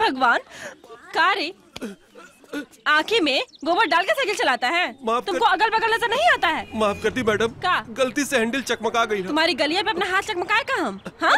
भगवान का रे आँखें में गोबर डाल के साइकिल चलाता है माफ तुमको अगल बगल नजर नहीं आता है माफ करती मैडम का गलती से हैंडल चकमका गई है तुम्हारी गलिया पे अपना हाथ चकमकाए का हम हाँ?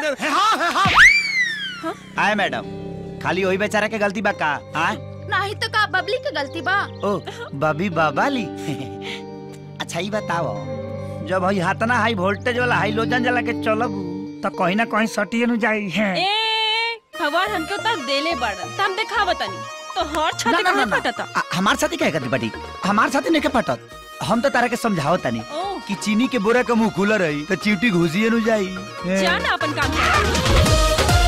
आए मैडम खाली वही बेचारा के गलती बा का आए नहीं तो का बबली के गलती बा ओ बबी बाबाली अच्छा ही बताओ जब हई हाथना हाई वोल्टेज वाला हाई लोजन जला के चलब तो कहीं ना कहीं सटिए नु जाई है ए भगवान हमके उतर देले बड़ त हम देखा बतानी तो हर ना, छत ना, कहाँ ना, ना। फटता आ- हमार साथी कहे करती बटी हमार साथी नहीं के फटत हम तो तारा के समझाओ तनी ओ कि चीनी के बोरा के मुंह खुला रही तो चीटी घुसिए नु जाई जा ना अपन काम कर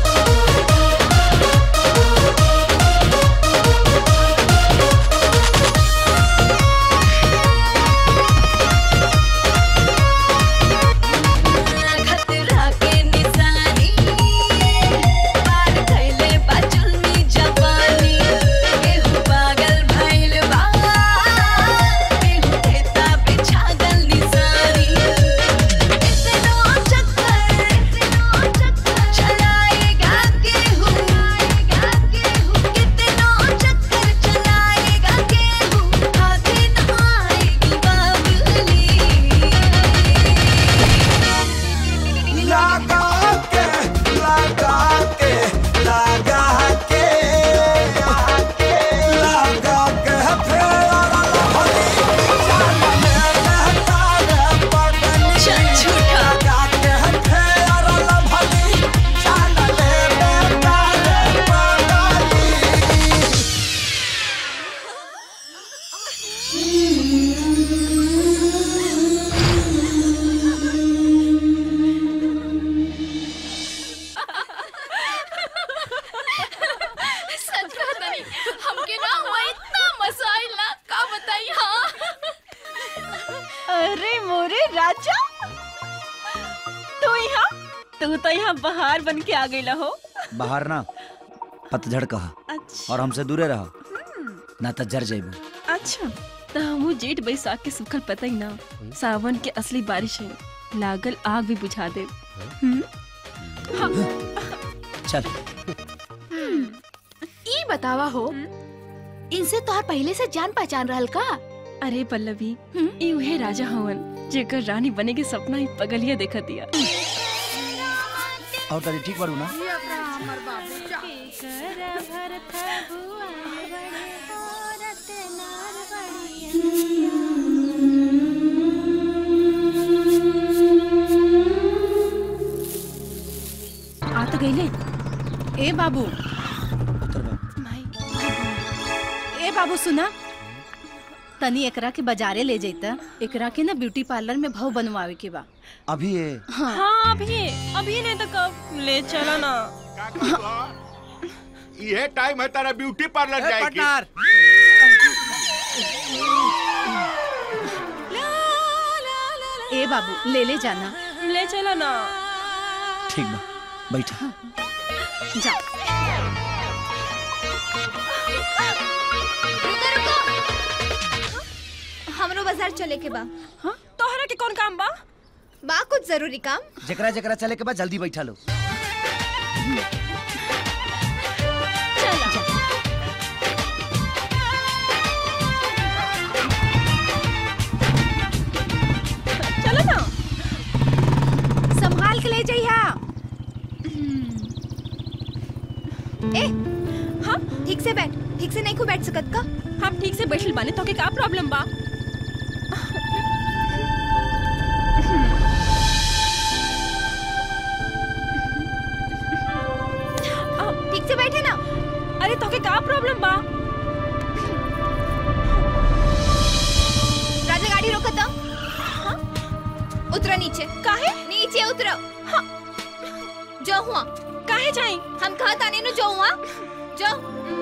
खतरा के निशानी पार कैले बा जुल्मी जवानी केहू पागल भइल बा केहू देता बिछागल निशानी इतनो चक्कर इतनो चक्कर चलाएगा केहू केहू कितनो चक्कर चलाएगा केहू हाथे न आएगी बाबुली लगा के लगा के लगा के लगा के चल झूठा सच कहता नहीं हमके ना हुआ इतना मजा आइला का बताई हाँ अरे मोरे राजा तू यहाँ तू तो यहाँ बाहर बन के आ गई हो बाहर ना पतझड़ कहा अच्छा और हमसे दूरे रहो ना तो जर जाइबू अच्छा तो हम जेठ बैसाख के सुखल पता ही ना सावन के असली बारिश है लागल आग भी बुझा दे हम्म? चल ई बतावा हो इनसे तोहर पहले से जान पहचान रहल का अरे पल्लवी हम्म? ई उहे राजा हवन जेकर रानी बने के सपना ही पगलिया देखा दिया और तारी ठीक बारू ना आ तो गईले ए बाबू उतर बा ए बाबू सुना तनी एकरा के बाजारे ले जैता एकरा के ना ब्यूटी पार्लर में भाव बनवावे के बा अभी ये हाँ अभी अभी नहीं तो कब ले चला ना ये टाइम है तारा ब्यूटी पार्लर जाए की ए बाबू ले ले जाना ले चला ना ठीक बा बैठा जा रुको रुको हमरो बाजार चले के बा हाँ तोहरा के कौन काम बा बा कुछ जरूरी काम जकरा जकरा चले के बाद जल्दी बैठा लो चलो ना संभाल के ले जइहा ए हाँ ठीक से बैठ ठीक से नहीं को बैठ सकत का हम ठीक से बैठल बाने तो के का प्रॉब्लम बा ठीक से बैठे ना अरे तो के का प्रॉब्लम बा राजा गाड़ी रोको तो हाँ? उतरो नीचे काहे नीचे उतरो हाँ जो हुआ काहे जाई हम कहा ताने नु जो हुआ जो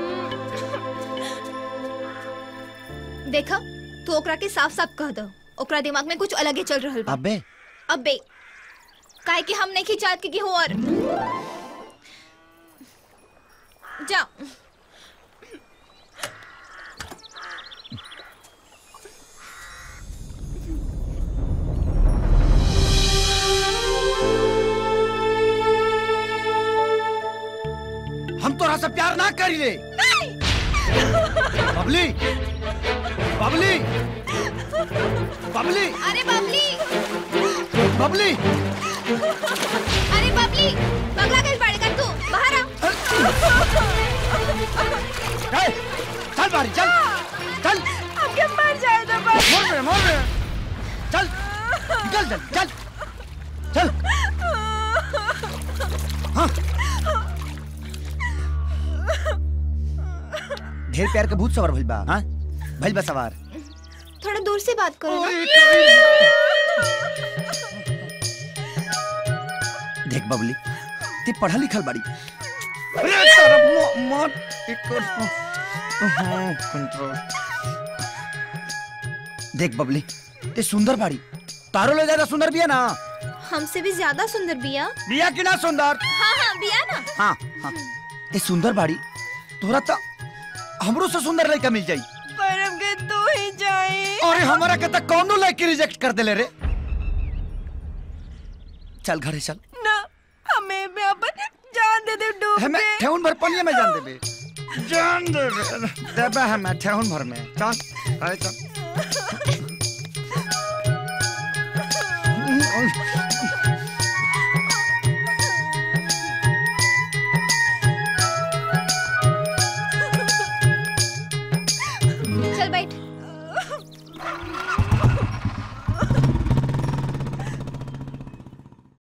देखा तू ओकरा के साफ साफ कह दो ओकरा दिमाग में कुछ अलग ही चल रहल बा अबे अबे काहे कि हम नहीं खिचात कि हो और जा हम तोरा से प्यार ना करी ले बबली बबली बबली अरे बबली बबली अरे बबली पगला गई पड़ेगा तू बाहर आ ए, चल बारी चल चल हमके मर जाए तो बस मोड़ में मोड़ में चल चल चल चल चल हाँ ढेर प्यार के भूत सवार भइल बा हाँ भइल बा सवार थोड़ा दूर से बात करो ना देख बबली ते पढ़ा लिखल बाड़ी अरे तारा मो- मौत एक हाँ, कंट्रोल देख बबली ते सुंदर बाड़ी तारो ले ज्यादा सुंदर बिया ना हमसे भी ज्यादा सुंदर बिया बिया की ना सुंदर हाँ हाँ बिया ना हाँ हाँ ते सुंदर बाड़ी तोरा तो हमरो से सुंदर लड़का मिल जाई पर हमके तू ही जाए अरे हमारा के तक कौनो लड़की रिजेक्ट कर देले रे चल घरे चल ना हमें भी अपन जान दे दे डूब हमें के ठेहुन भर पनिया में जान देबे जान देबे देबे हमें ठेहुन भर में चल अरे चल